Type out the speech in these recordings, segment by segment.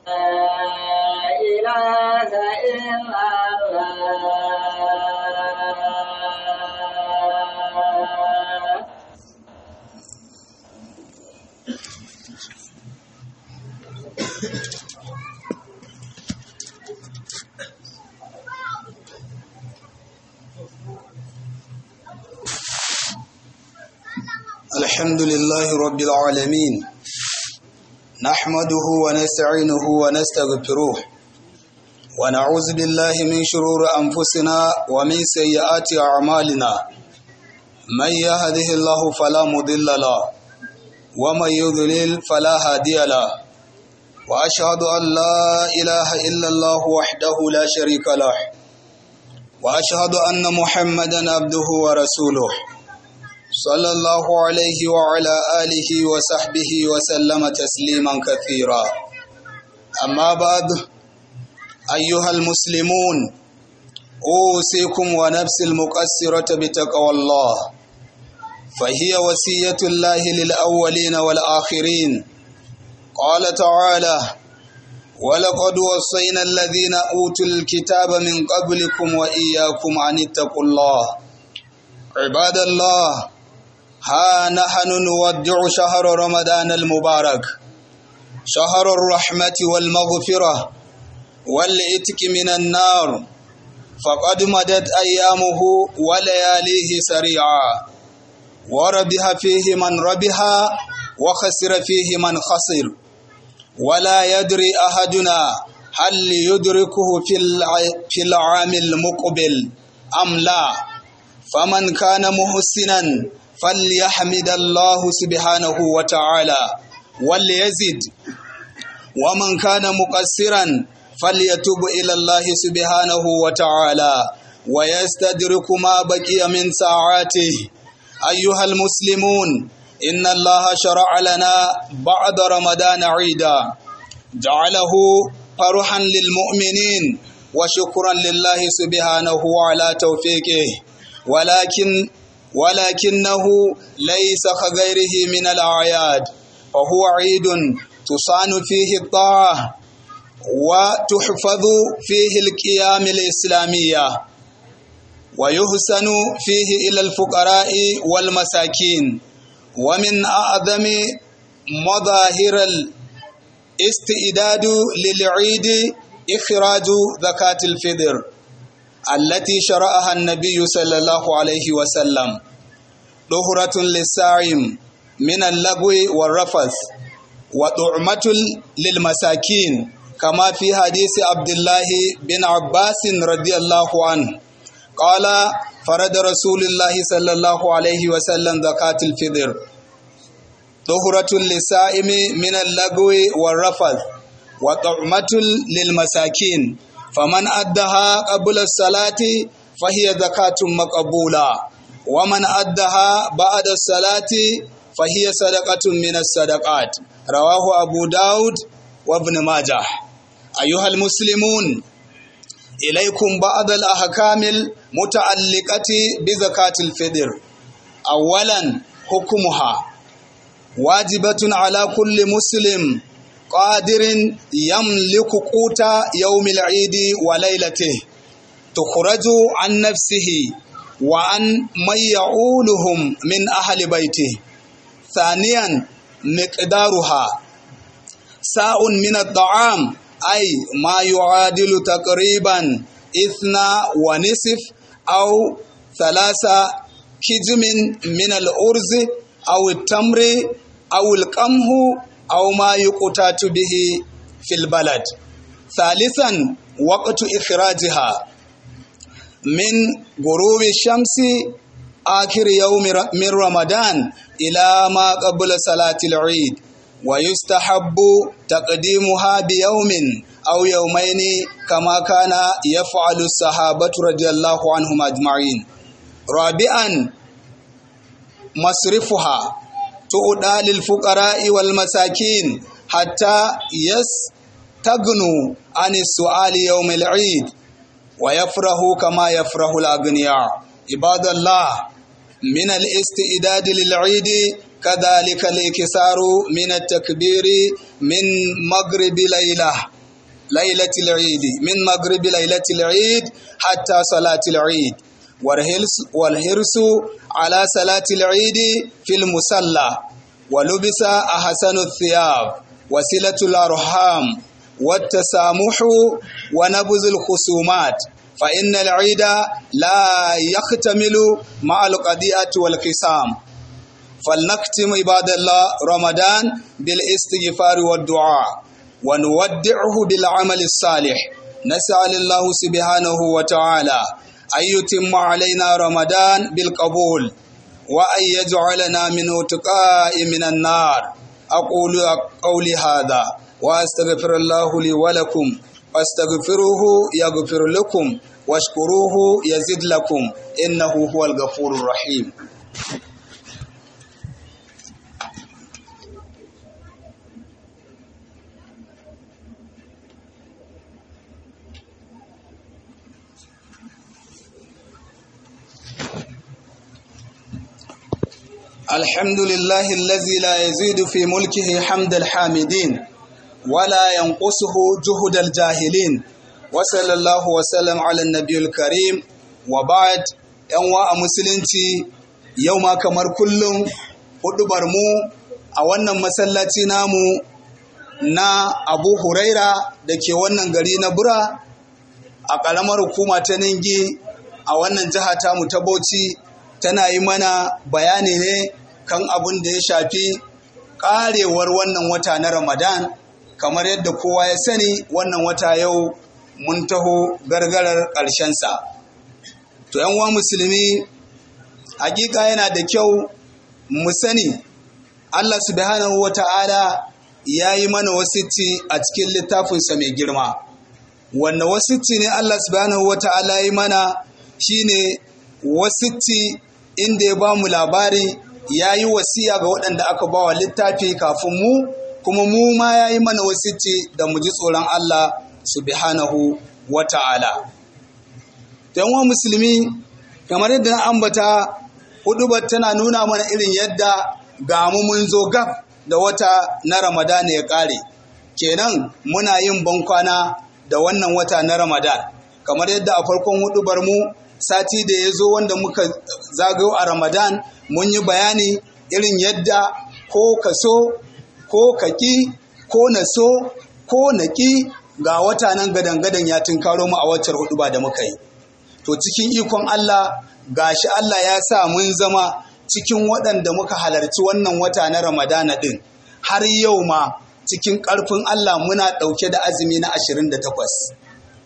إله إلا الله الحمد لله رب العالمين نحمده ونستعينه ونستغفره ونعوذ بالله من شرور أنفسنا ومن سيئات أعمالنا من يهده الله فلا مضل له ومن يضلل فلا هادي له وأشهد أن لا إله إلا الله وحده لا شريك له وأشهد أن محمدا عبده ورسوله صلى الله عليه وعلى آله وصحبه وسلم تسليما كثيرا أما بعد أيها المسلمون أوصيكم ونفسي المقصرة بتقوى الله فهي وصية الله للأولين والآخرين قال تعالى ولقد وصينا الذين أوتوا الكتاب من قبلكم وإياكم أن اتقوا الله عباد الله ها نحن نودع شهر رمضان المبارك شهر الرحمة والمغفرة والإتك من النار فقد مدت أيامه ولياليه سريعا وربح فيه من ربح وخسر فيه من خسر ولا يدري أحدنا هل يدركه في العام المقبل أم لا فمن كان محسنا فليحمد الله سبحانه وتعالى وليزد ومن كان مقصرا فليتوب إلى الله سبحانه وتعالى ويستدرك ما بقي من ساعاته أيها المسلمون إن الله شرع لنا بعد رمضان عيدا جعله فرحا للمؤمنين وشكرا لله سبحانه على توفيقه ولكن ولكنه ليس كغيره من الأعياد فهو عيد تصان فيه الطاعة وتحفظ فيه القيام الإسلامية ويحسن فيه إلى الفقراء والمساكين ومن أعظم مظاهر الاستعداد للعيد إخراج زكاة الفطر التي شرعها النبي صلى الله عليه وسلم طهرة للصائم من اللغو والرفث وطعمة للمساكين كما في حديث عبد الله بن عباس رضي الله عنه قال فرد رسول الله صلى الله عليه وسلم زكاة الفطر طهرة للصائم من اللغو والرفث وطعمة للمساكين فمن أدها قبل الصلاة فهي زكاة مقبولة ومن أدها بعد الصلاة فهي صدقة من الصدقات رواه أبو داود وابن ماجه أيها المسلمون إليكم بعض الأحكام المتعلقة بزكاة الفطر أولا حكمها واجبة على كل مسلم قادر يملك قوت يوم العيد وليلته تخرج عن نفسه وعن من يعولهم من أهل بيته ثانيا مقدارها ساء من الطعام أي ما يعادل تقريبا إثنى ونصف أو ثلاثة كجم من الأرز أو التمر أو القمح أو ما يقتات به في البلد ثالثا وقت إخراجها من غروب الشمس آخر يوم من رمضان إلى ما قبل صلاة العيد ويستحب تقديمها بيوم أو يومين كما كان يفعل الصحابة رضي الله عنهم أجمعين رابعا مصرفها تؤدى للفقراء والمساكين حتى يستغنوا عن السؤال يوم العيد ويفرحوا كما يفرح الأغنياء عباد الله من الاستعداد للعيد كذلك الانكسار من التكبير من مغرب ليلة ليلة العيد من مغرب ليلة العيد حتى صلاة العيد والحرص, والحرص على صلاة العيد في المصلى ولبس أحسن الثياب وسلة الأرحام والتسامح ونبذ الخصومات فإن العيد لا يختمل مع القضية والقسام فلنختم عباد الله رمضان بالاستغفار والدعاء ونودعه بالعمل الصالح نسأل الله سبحانه وتعالى أن يتم علينا رمضان بالقبول وأن يجعلنا من اتقاء من النار أقول قولي هذا وأستغفر الله لي ولكم فاستغفروه يغفر لكم واشكروه يزد لكم إنه هو الغفور الرحيم الحمد لله الذي لا يزيد في ملكه حمد الحامدين ولا ينقصه جهد الجاهلين وصلى الله وسلم على النبي الكريم وبعد yanwa a musulunci yau ma kamar kullum hudubar mu a wannan masallaci namu na abu huraira da ke wannan gari na bura a ƙaramar hukuma ta ningi a wannan jiha tamu ta bauchi tana yi mana bayani ne kan abin da ya shafi ƙarewar wannan wata na ramadan kamar yadda kowa ya sani wannan wata yau mun taho gargarar ƙarshensa to uwa musulmi hakika yana da kyau mu sani allah subhanahu wa ta'ala ya yi mana wasicci a cikin littafinsa mai girma wanda wasicci ne allah subhanahu wa ta'ala ya yi mana shine wasicci inda ya ba mu labari ya yi wasiya ga waɗanda aka ba wa littafi kafin mu kuma mu ma ya yi mana wasicci da mu ji tsoron Allah subhanahu wa ta'ala. wa musulmi kamar yadda na ambata hudubar tana nuna mana irin yadda ga mu mun zo gab da wata na ramadana ya ƙare kenan muna yin bankwana da wannan wata na ramadan kamar yadda a farkon hudubar mu sati da ya zo wanda muka zagayo a ramadan mun yi bayani irin yadda ko ka so ko ka ƙi ko na so ko na ƙi ga wata nan gadan-gadan ya tunkaro mu a waccar hudu ba da muka yi to cikin ikon allah gashi allah ya sa mun zama cikin waɗanda muka halarci wannan wata na ramadana ɗin har yau ma cikin ƙarfin allah muna ɗauke da azumi na 28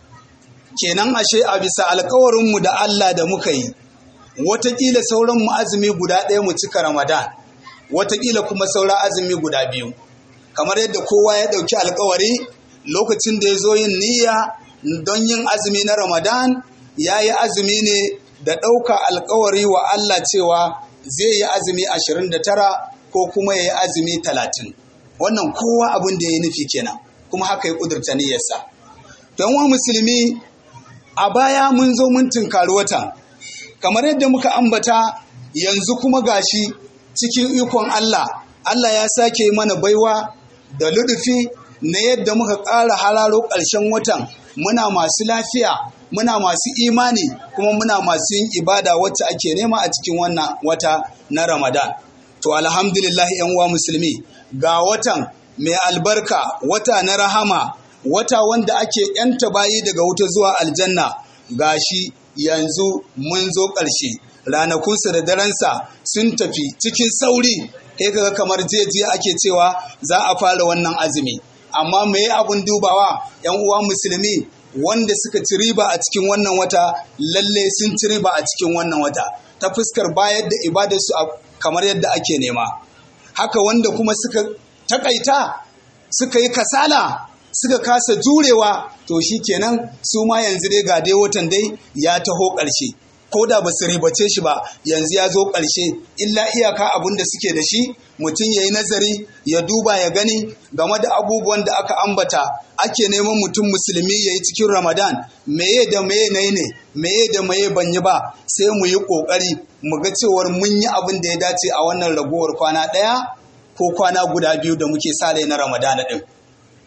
kenan ashe a bisa alkawarinmu da Allah da muka yi watakila sauran mu azumi guda ɗaya mu cika ramadan watakila kuma saura azumi guda biyu kamar yadda kowa ya ɗauki alkawari lokacin da ya zo yin niyya don yin azumi na ramadan ya yi azumi ne da ɗauka alkawari wa Allah cewa zai yi azumi 29 ko kuma ya yi azumi 30 wannan kowa abin da ya yi nufi kenan kuma haka ya ƙudurta niyyarsa don wa musulmi a baya mun zo mun tunkari watan kamar yadda muka ambata yanzu kuma gashi cikin ikon Allah Allah ya sake mana baiwa da ludufi na yadda muka ƙara hararo ƙarshen watan muna masu lafiya muna masu imani kuma muna masu yin ibada wacce ake nema a cikin wannan wata na Ramadan to alhamdulillah yan uwa musulmi ga watan mai albarka wata na rahama wata wanda ake yanta bayi daga wuta zuwa aljanna gashi yanzu mun zo ƙarshe ranakunsa da darensa sun tafi cikin sauri sai kaga kamar jiya ake cewa za a fara wannan azumi amma me abun dubawa yan uwa musulmi wanda suka ci riba a cikin wannan wata lalle sun ci riba a cikin wannan wata ta fuskar bayar da ibadarsu kamar yadda ake nema haka wanda kuma suka takaita suka yi kasala suka kasa jurewa to shi kenan su ma yanzu dai ga dai watan dai ya taho ƙarshe ko da ba su ribace shi ba yanzu ya zo ƙarshe illa iyaka abin da suke da shi mutum ya yi nazari ya duba ya gani game da abubuwan da aka ambata ake neman mutum musulmi ya yi cikin ramadan meye da meye na ne meye da meye ban yi ba sai mu yi ƙoƙari mu ga cewar mun yi abin da ya dace a wannan ragowar kwana ɗaya ko kwana guda biyu da muke sa na ramadana ɗin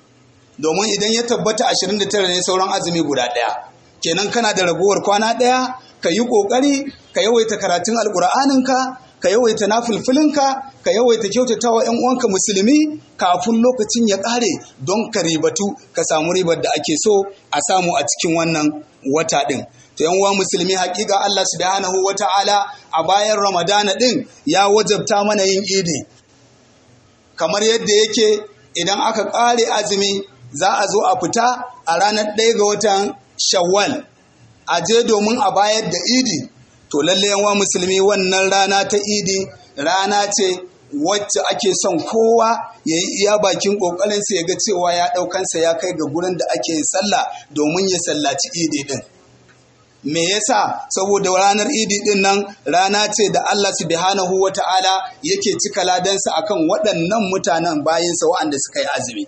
domin idan ya tabbata 29 ne sauran azumi guda ɗaya kenan kana da ragowar kwana ɗaya ka yi ƙoƙari ka yawaita karatun alƙur'aninka ka yawaita nafulfulinka ka yawaita kyautatawa 'yan uwanka musulmi kafin lokacin ya ƙare don ka ribatu ka samu ribar da ake so a samu a cikin wannan wata ɗin to yan uwa musulmi hakika Allah subhanahu wata'ala a bayan ramadana ɗin ya wajabta mana yin idi kamar yadda yake idan aka ƙare azumi za a zo a fita a ranar ɗaya ga watan shawwal a je domin a bayar da idi to lalle yanwa musulmi wannan rana ta idi rana ce wacce ake son kowa ya yi iya bakin ƙoƙarinsa ya ga cewa ya ɗaukansa ya kai ga gurin da ake yin sallah domin ya sallaci idi ɗin me yasa saboda ranar idi ɗin nan rana ce da Allah subhanahu wa ta'ala yake cika ladansa akan waɗannan mutanen bayinsa waɗanda suka yi azumi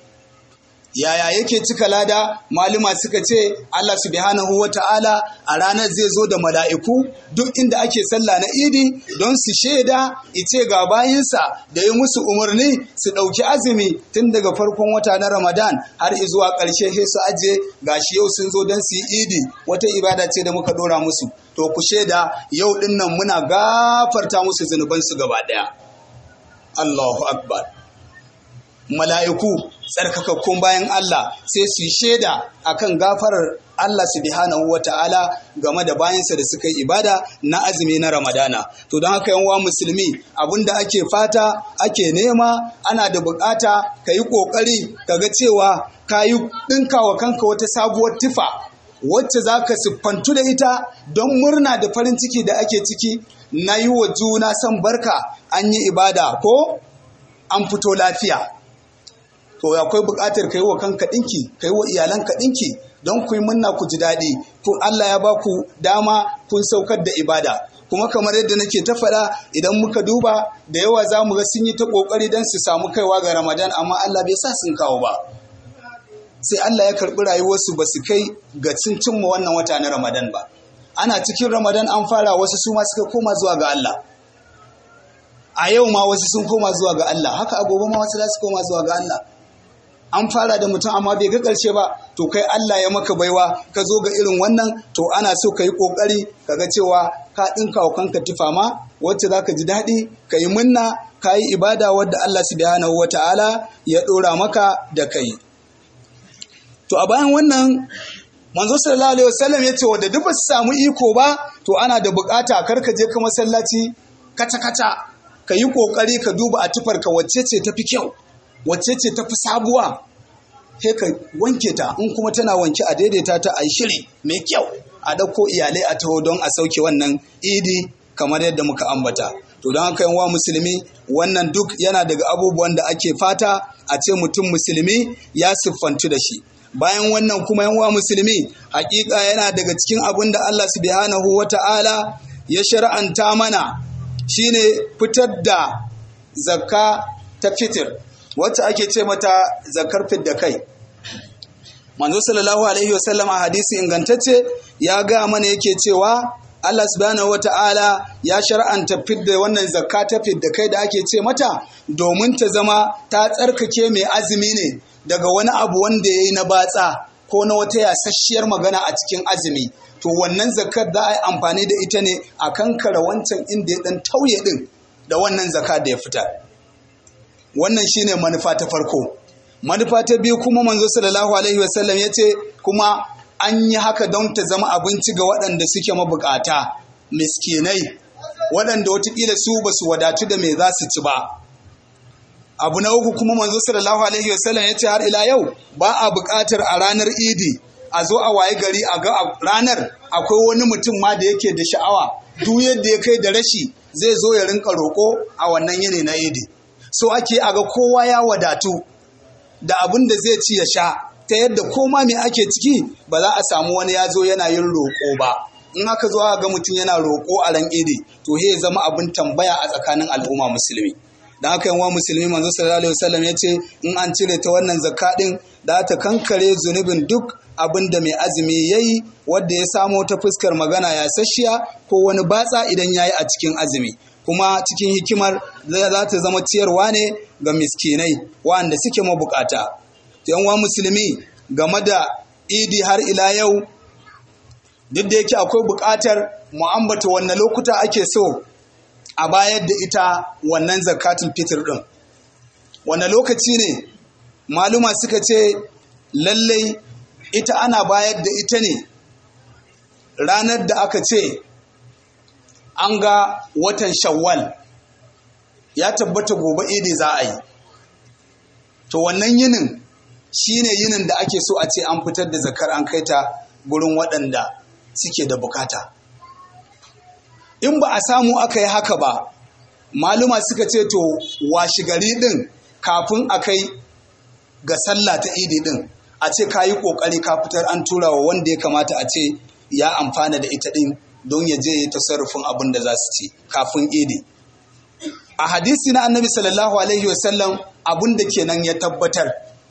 yaya yake cika lada maluma suka ce Allah subhanahu wa ta'ala a ranar zai zo da mala'iku duk inda ake sallah na idi don su shaida ice ga bayinsa da yi musu umarni su ɗauki azumi tun daga farkon wata na ramadan har zuwa ƙarshe sai su aje gashi yau sun zo don su yi idi wata ibada ce da muka ɗora musu to ku shaida yau ɗin nan muna gafarta musu zunubansu gaba ɗaya Allahu akbar mala'iku tsarkakakkun bayan Allah sai su yi shaida akan gafarar Allah subhanahu wa ta'ala game da bayansa da suka yi ibada na azumi na Ramadana. To don haka yanwa musulmi abinda ake fata ake nema ana da bukata ka yi ƙoƙari ka ga cewa ka yi ɗinka wa kanka wata sabuwar tufa wacce za ka siffantu da ita don murna da farin ciki da ake ciki na yi wa juna son barka an yi ibada ko an fito lafiya. to akwai buƙatar ka yi wa kanka ɗinki ka yi wa iyalanka ɗinki don ku yi munna ku ji daɗi kun Allah ya ba ku dama kun saukar da ibada kuma kamar yadda nake ta faɗa idan muka duba da yawa za mu ga sun yi ta ƙoƙari don su samu kaiwa ga ramadan amma Allah bai sa sun kawo ba sai Allah ya karɓi rayuwarsu ba su kai ga cin cimma wannan wata na ramadan ba ana cikin ramadan an fara wasu su ma suka koma zuwa ga Allah a yau ma wasu sun koma zuwa ga Allah haka a gobe ma wasu za su koma zuwa ga Allah an fara da mutum amma bai ga ƙarshe ba to kai Allah ya maka baiwa ka zo ga irin wannan to ana so ka yi ƙoƙari ka ga cewa ka ɗinka wa kanka tufa ma wacce za ka ji daɗi ka yi munna ka yi ibada wadda Allah subhanahu wa ta'ala ya ɗora maka da kai to a bayan wannan manzo sallallahu alaihi wasallam ya ce wadda duk ba su samu iko ba to ana da buƙata kar ka je ka masallaci kata kata ka yi ƙoƙari ka duba a tufarka wacce ce tafi kyau wacce ce tafi sabuwa sai ka wanke ta in kuma tana wanke a daidaita ta a shiri mai kyau a ɗauko iyalai a taho don a sauke wannan idi kamar yadda muka ambata to don haka yan musulmi wannan duk yana daga abubuwan da ake fata a ce mutum musulmi ya siffantu da shi bayan wannan kuma yan musulmi hakika yana daga cikin abin da Allah subhanahu wata'ala ya shar'anta mana shine fitar da zakka ta fitir wacce ake ce mata zakar fidda kai manzo sallallahu alaihi wasallam a hadisi ingantacce ya ga mana yake cewa Allah subhanahu wata'ala ya shar'anta fidda wannan zakka ta fidda kai da ake ce mata domin ta zama ta tsarkake mai azumi ne daga wani abu wanda ya yi na batsa ko na wata yasasshiyar magana a cikin azumi to wannan zakar za a yi amfani da ita ne a kankara wancan inda ya dan tauye din da wannan zakka da ya fitar wannan shine manufa ta farko manufa ta biyu kuma manzo sallallahu alaihi wasallam ya ce kuma an yi haka don ta zama abinci ga waɗanda suke mabukata miskinai waɗanda watakila su ba su wadatu da me za su ci ba abu na uku kuma manzo sallallahu alaihi wasallam ya ce har ila yau ba a buƙatar a ranar idi a zo a waye gari a ga ranar akwai wani mutum ma da yake da sha'awa duk yadda ya kai da rashi zai zo ya rinka roƙo a wannan yini na idi so ake a ga kowa ya wadatu da abin da zai ci ya sha ta yadda koma me ake ciki ba za a samu wani ya zo yana yin roƙo ba in aka zo ga mutum yana roƙo a ran idi to he zama abin tambaya a tsakanin al'umma musulmi dan haka yanwa musulmi manzo sallallahu alaihi wasallam ya ce in an cire ta wannan zakka din da ta kankare zunubin duk abin da mai azumi ya yi wadda ya samo ta fuskar magana ya sashiya ko wani batsa idan ya yi a cikin azumi kuma cikin hikimar za ta zama ciyarwa ne ga miskinai waɗanda suke mabukata yanwa musulmi game da idi har ila yau duk da yake akwai buƙatar mu ambata wannan lokuta ake so a bayar da ita wannan zakatul fitr din wannan lokaci ne maluma suka ce lallai ita ana bayar da ita ne ranar da aka ce an ga watan shawwal ya tabbata gobe idi za a yi to wannan yinin shine yinin da ake so a ce an fitar da zakar an kai ta gurin waɗanda suke da bukata in ba a samu aka yi haka ba maluma suka ce to washi gari ɗin kafin a kai ga sallah ta idi ɗin a ce ka yi ƙoƙari ka fitar an tura wa wanda ya kamata a ce ya amfana da ita ɗin don ya je ya tasarrufin abin da za su ci kafin idi a hadisi na annabi sallallahu alaihi wasallam abin da kenan ya tabbatar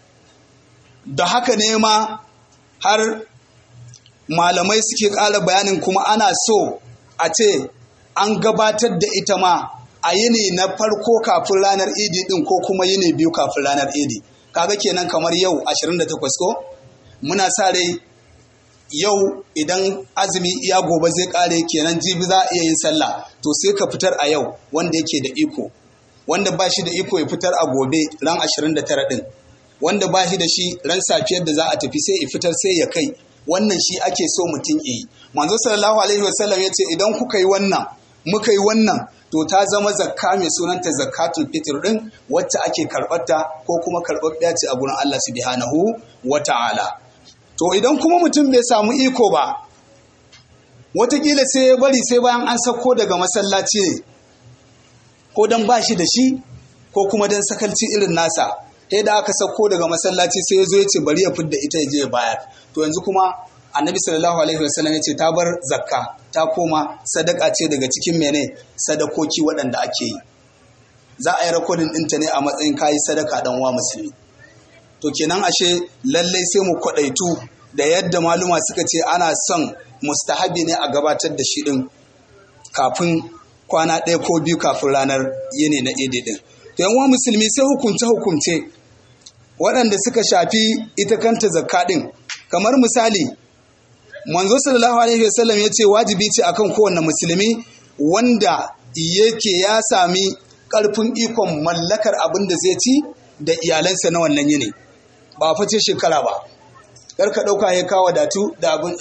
da haka ne ma har malamai suke ƙara bayanin kuma ana so a ce an gabatar da ita ma a yini na farko kafin ranar idi din ko kuma yini biyu kafin ranar idi kaga kenan kamar yau 28 ko muna sa rai yau idan azumi iya gobe zai kare kenan jibi za a iya yin sallah to sai ka fitar a yau wanda yake da iko wanda ba shi da iko ya fitar a gobe ran 29 din wanda ba shi da shi ran safiyar da za a tafi sai ya fitar sai ya kai wannan shi ake so mutum yi manzo sallallahu alaihi wasallam ya ce idan kuka yi wannan muka yi wannan to ta zama zakka mai sunanta zakatul fitr din wacce ake karɓarta ko kuma karɓaɓɓiya ce a gurin Allah subhanahu wa ta'ala to idan kuma mutum bai samu iko ba watakila sai ya bari sai bayan an sako daga masallaci ne ko dan ba shi da shi ko kuma dan sakalci irin nasa sai da aka sako daga masallaci sai ya zo ya ce bari ya fidda ita ya je ya bayar to yanzu kuma annabi sallallahu alaihi wasallam ya ce ta bar zakka ta koma sadaka ce daga cikin mene sadakoki waɗanda ake yi za a yi rakodin ɗinta ne a matsayin kayi sadaka dan wa musulmi to kenan ashe lallai sai mu kwaɗaitu da yadda maluma suka ce ana son mustahabi ne a gabatar da shi ɗin kafin kwana ɗaya ko biyu kafin ranar yini na idi ɗin to yan musulmi sai hukunce hukunce waɗanda suka shafi ita kanta zakka ɗin kamar misali manzo sallallahu alaihi wasallam ya ce wajibi ce akan kowanne musulmi wanda yake ya sami ƙarfin ikon mallakar abin da zai ci da iyalansa na wannan yini ba face shekara ba kar ka ɗauka ya kawo datu da abin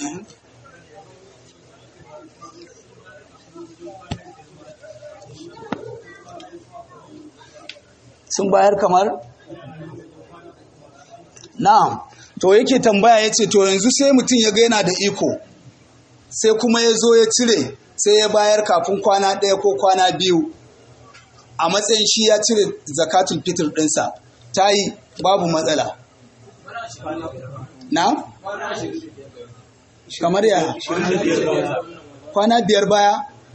sun bayar kamar na'am to yake tambaya ya ce to yanzu sai mutum ya ga yana da iko sai kuma ya zo ya cire sai ya bayar kafin kwana ɗaya ko kwana biyu a matsayin shi ya cire zakatul fitr ɗinsa ta yi babu matsala na? kamar ya kwana biyar baya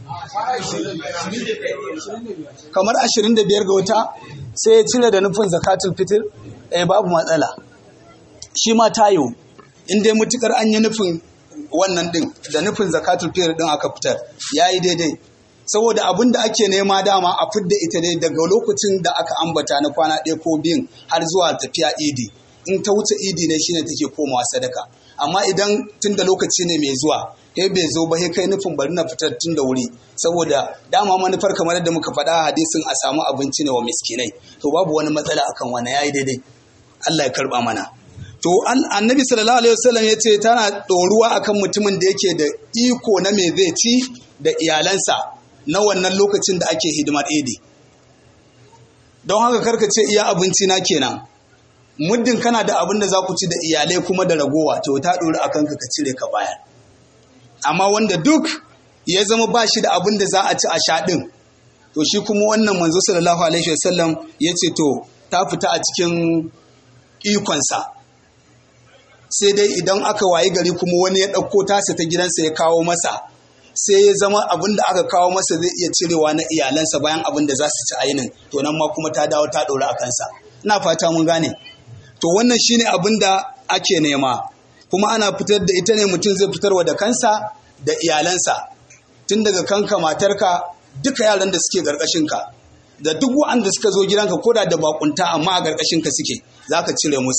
kamar ashirin da biyar ga wata sai ya cire da nufin zakatul fitr eh babu matsala shi ma tayo in dai mutukar an yi nufin wannan din da nufin zakatul fitr din aka fitar yayi daidai saboda abin da ake nema dama a fidda ita dai daga lokacin da aka ambata na kwana ɗaya ko biyun har zuwa tafiya idi in ta wuce idi ne shine take komawa sadaka amma idan tun da lokaci ne mai zuwa he bai zo ba he kai nufin bari na fitar tun da wuri saboda dama manufar kamar yadda muka faɗa hadisin a samu abinci ne wa miskinai to babu wani matsala akan wani yayi daidai Allah ya karba mana to annabi sallallahu alaihi wasallam ya ce tana ɗoruwa akan mutumin da yake da iko na me zai ci da iyalansa na wannan lokacin da ake hidimar idi don haka karka ce iya abinci na kenan muddin kana da abin da za ku ci da iyalai kuma da ragowa to ta ɗori a kanka ka cire ka bayar amma wanda duk ya zama ba shi da abin da za a ci a sha ɗin to shi kuma wannan manzo sallallahu alaihi wasallam ya ce to ta fita a cikin ikonsa sai dai idan aka wayi gari kuma wani ya ɗauko tasa ta gidansa ya kawo masa sai ya zama abin da aka kawo masa zai iya cirewa na iyalansa bayan abin da za su ci ainin to nan ma kuma ta dawo ta ɗora a kansa ina fata mun gane to wannan shine abin da ake nema kuma ana fitar da ita ne mutum zai fitarwa da kansa da iyalansa tun daga kanka matarka duka yaran da suke ka da duk wa'anda suka zo gidanka koda da bakunta amma a ka suke za ka cire musu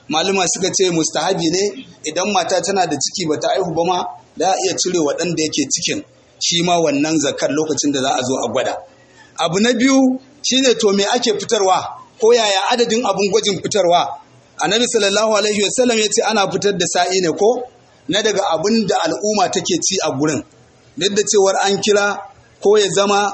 maluma suka ce mustahabi ne idan mata tana da ciki bata aihu ba ma za a iya cire waɗanda yake cikin shi ma wannan zakar lokacin da za a zo a gwada abu na biyu shine to me ake fitarwa ko yaya adadin abun gwajin fitarwa annabi sallallahu alaihi wasallam ya ce ana fitar da sa'i ne ko na daga abin da al'umma take ci a gurin duk da cewar an kira ko ya zama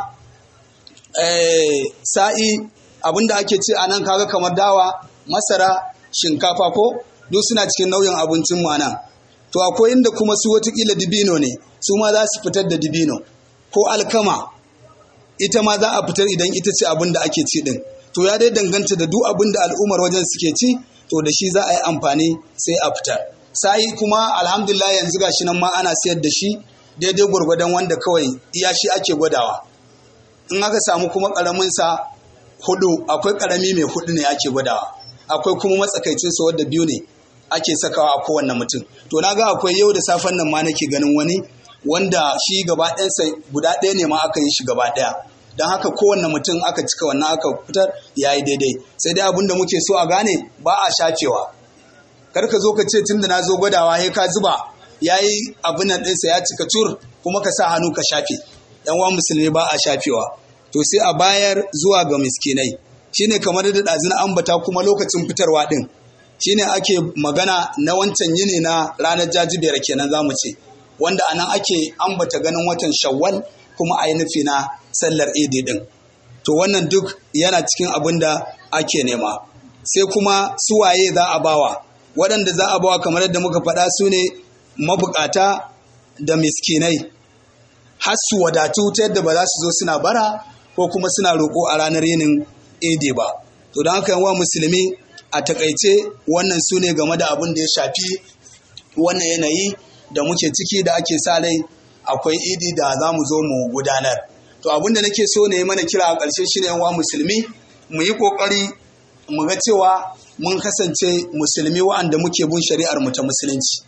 sa'i abin da ake ci a nan kaga kamar dawa masara shinkafa ko duk suna cikin nau'in abincin mu nan to akwai inda kuma su watakila dibino ne su ma za su fitar da dibino ko alkama ita ma za a fitar idan ita ce abin da ake ci din to ya dai danganta da duk abin da al'ummar wajen suke ci to da shi za a yi amfani sai a fitar sai kuma alhamdulillah yanzu gashi nan ma ana sayar da shi daidai gwargwadon wanda kawai iya shi ake gwadawa in aka samu kuma karamin sa hudu akwai karami mai hudu ne ake gwadawa akwai kuma matsakaicin sa wanda biyu ne ake sakawa a kowanne mutum to na ga akwai yau da safen nan ma nake ganin wani wanda shi gaba ɗayansa guda ɗaya ne ma aka yi shi gaba ɗaya don haka kowanne mutum aka cika wannan aka fitar ya yi daidai sai dai abin da muke so a gane ba a shafewa kar ka zo ka ce tunda na zo gwadawa he ka zuba ya yi abin nan ɗinsa ya cika cur kuma ka sa hannu ka shafe yan wa musulmi ba a shafewa to sai a bayar zuwa ga miskinai shine kamar da ɗazin ambata kuma lokacin fitarwa ɗin shine ake magana na wancan yini na ranar jajibiyar kenan za mu ce wanda anan ake ambata ganin watan shawwal kuma a yi nufi na sallar idi din to wannan duk yana cikin abin da ake nema sai kuma suwaye za a bawa waɗanda za a bawa kamar yadda muka faɗa su ne mabukata da miskinai har su wadatu ta yadda ba za su zo suna bara ko kuma suna roƙo a ranar yinin idi ba to don haka yawa musulmi a takaice wannan su ne game da abin da ya shafi wannan yanayi da muke ciki da ake sa rai akwai idi da za mu zo mu gudanar to abin da nake so ne mana kira a ƙarshe shi ne wa musulmi mu yi ƙoƙari mu ga cewa mun kasance musulmi wa'anda muke bin shari'ar mu ta musulunci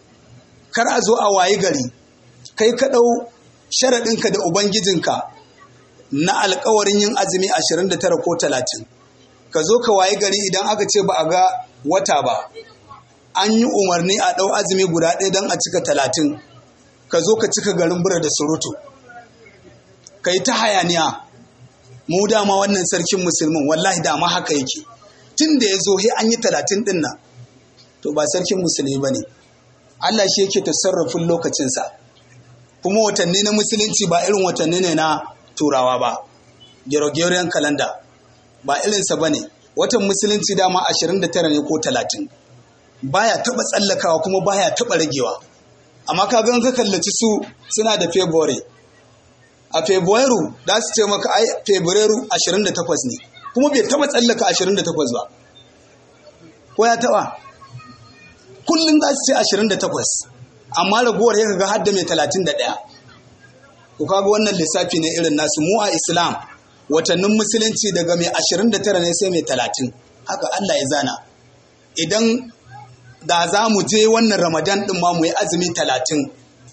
kar a zo a wayi gari kai ka ɗau sharaɗinka da ubangijinka na alkawarin yin azumi 29 ko 30 ka zo ka wayi gari idan aka ce ba a ga wata ba an yi umarni a ɗau azumi guda ɗaya don a cika talatin ka zo ka cika garin bura da surutu ka yi ta hayaniya mu dama wannan sarkin musulmin wallahi dama haka yake tun da ya zo he an yi talatin ɗin nan to ba sarkin musulmi ba ne Allah shi yake tasarrafin lokacinsa kuma watanni na musulunci ba irin watanni ne na turawa ba Gregorian calendar ba irinsa ba ne watan musulunci dama 29 ne ko 30 baya taba tsallakawa kuma baya taba ragewa amma ka gan ka kallaci su suna da february a february za su ce maka ai february 28 ne kuma bai taba tsallaka 28 ba ko ya taba kullum za su ce 28 amma ragowar ya ga hadda mai 31 ku kaga wannan lissafi ne irin nasu mu a islam watannin musulunci daga mai 29 ne sai mai 30 haka Allah ya zana idan da za mu je wannan ramadan din ma mu yi azumi 30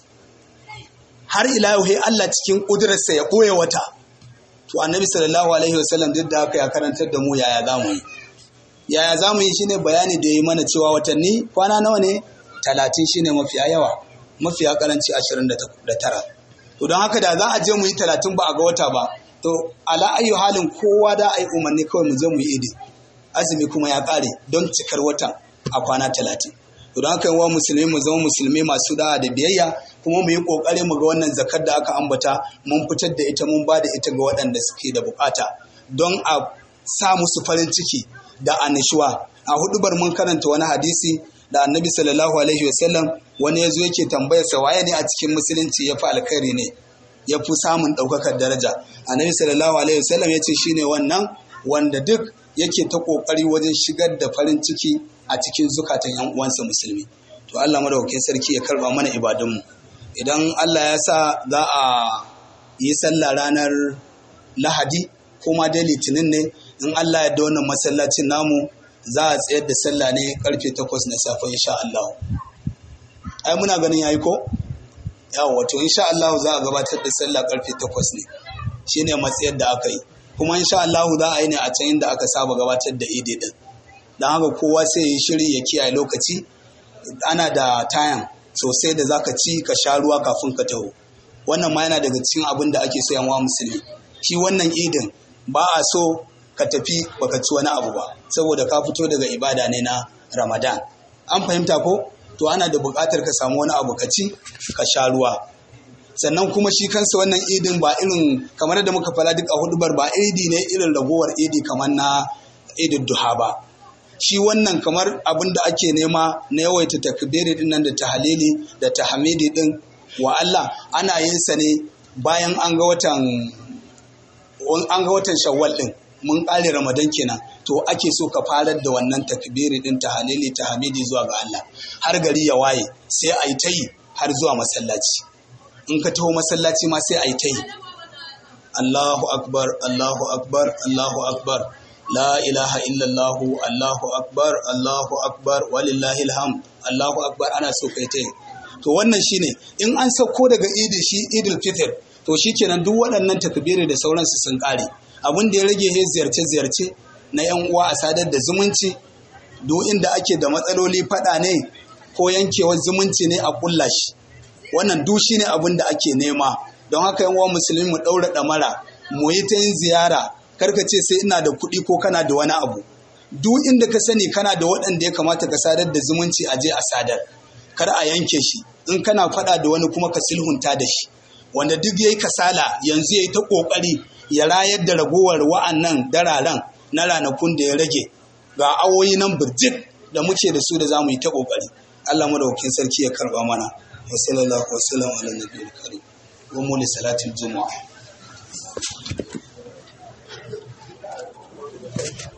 har ila yau Allah cikin ƙudurarsa ya ɓoye wata to annabi sallallahu alaihi wasallam duk da haka ya karantar da mu yaya za mu yi yaya za mu yi shine bayani da yi mana cewa watanni kwana nawa ne 30 shine mafiya yawa mafiya karanci 29 to don haka da za a je mu yi 30 ba a ga wata ba to ala ayyu halin kowa da ai umarni kawai mu je mu yi idi azumi kuma ya kare don cikar watan a kwana talatin to don haka yawa musulmi mu zama musulmi masu da'a da biyayya kuma mu yi kokari mu ga wannan zakar da aka ambata mun fitar da ita mun ba da ita ga waɗanda suke da bukata don a sa musu farin ciki da annishuwa a hudubar mun karanta wani hadisi da annabi sallallahu alaihi wasallam wani ya zo yake tambayar sa waye ne a cikin musulunci ya fi alkhairi ne ya fi samun ɗaukakar daraja annabi sallallahu alaihi wasallam ya ce shine wannan wanda duk yake ta ƙoƙari wajen shigar da farin ciki a cikin zukatan yan uwansa musulmi to Allah madaukakin sarki ya karba mana ibadunmu idan Allah ya sa za a yi sallah ranar lahadi kuma dai litinin ne in Allah ya da wannan masallacin namu za a tsayar da sallah ne karfe takwas na safe insha Allah ai muna ganin yayi ko yawa wato insha Allah za a gabatar da sallah karfe takwas ne shine matsayar da aka yi kuma insha Allah za a yi ne a can inda aka saba gabatar da idi din don haka kowa sai ya shiri ya kiyaye lokaci ana da tayan sosai da zaka ci ka sha ruwa kafin ka taho wannan ma yana daga cikin abin da ake so yanwa musulmi shi wannan idin ba a so ka tafi baka ci wani abu ba saboda ka fito daga ibada ne na ramadan an fahimta ko to ana da buƙatar ka samu wani abu ka ci ka sha ruwa sannan kuma shi kansa wannan idin ba irin kamar da muka fara duk a hudubar ba idi ne irin ragowar idi kamar na idin duha ba shi wannan kamar abin da ake nema na yawaita takbiri din nan da tahalili da tahmidi din wa Allah ana yin sa ne bayan an ga watan an ga watan shawwal din mun kare ramadan kenan to ake so ka farar da wannan takbiri din tahalili tahmidi zuwa ga Allah har gari ya waye sai a yi ta yi har zuwa masallaci in ka taho masallaci ma sai a yi ta yi Allahu akbar Allahu akbar Allahu akbar la ilaha illallahu Allahu akbar Allahu akbar walillahi alhamd Allahu akbar ana so kai ta yi to wannan shine in an sauko daga idi shi idul fitr to shikenan duk waɗannan takbiri da sauransu sun ƙare abin da ya rage he ziyarce-ziyarce na 'yan uwa a sadar da zumunci duk inda ake da matsaloli faɗa ne ko yankewar zumunci ne a ƙulla shi wannan duk shine abin da ake nema don haka yan uwa musulmi mu ɗaura ɗamara mu yi ta yin ziyara karka ce sai ina da kuɗi ko kana da wani abu duk inda ka sani kana da waɗanda ya kamata ka sadar da zumunci a je a sadar kar a yanke shi in kana faɗa da wani kuma ka sulhunta da shi wanda duk yayi kasala yanzu yayi ta ƙoƙari ya rayar da ragowar wa'annan dararen na ranakun da ya rage ga awoyi nan birjik da muke da su da za mu yi ta ƙoƙari Allah madaukakin sarki ya karba mana wa sallallahu wa sallam ala nabiyil karim wa mu li salatil juma'a